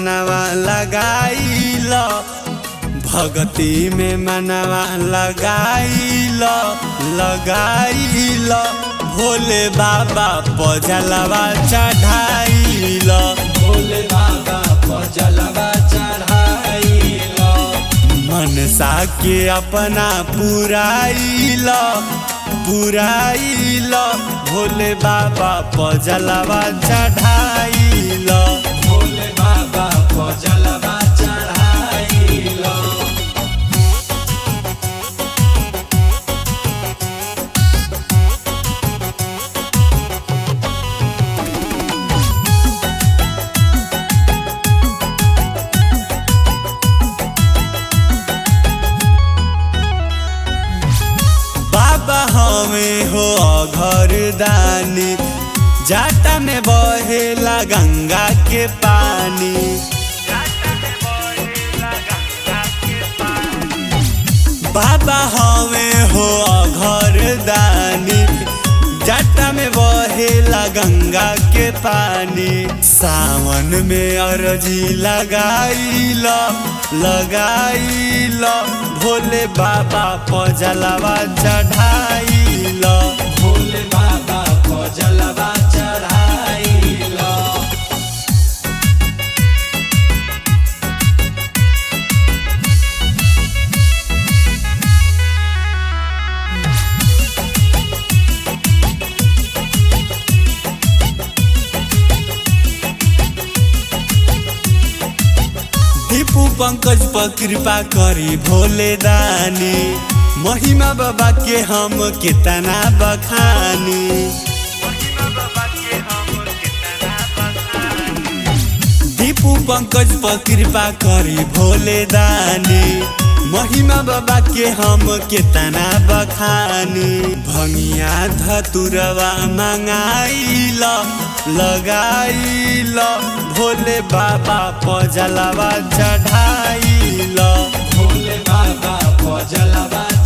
मनवा लगाइल भगती में मनवा लगाइल लगाइल भोले बाबा पजलवा चढ़ाइल भोले बाबा पर जलवा चढ़ाइल मनसा के अपना पुराइल पुराइल भोले बाबा पजलवा चढ़ाइल भोले बाबा पर जलवा चढ़ाइल बाबा हमें हो घर दानी जाटा में बहेला गंगा के पानी बाबा हमें हो घर दानी जाटा में बहेला गंगा के पानी सावन में अरजी लगाइल लगाइल भोले बाबा पजलवा चढ़ाइल भोले बाबा पर जलवा चढ़ाइल दीपू पंकज पर कृपा करी भोले दानी महिमा बाबा के हम कितना बखानी दीपू पंकज पर कृपा करी भोले दानी महिमा बाबा के हम कितना बखानी भंगिया धतुरवा मंगाइल लगाइल भोले बाबा पजलवा चढ़ाइल भोले बाबा पर जलवा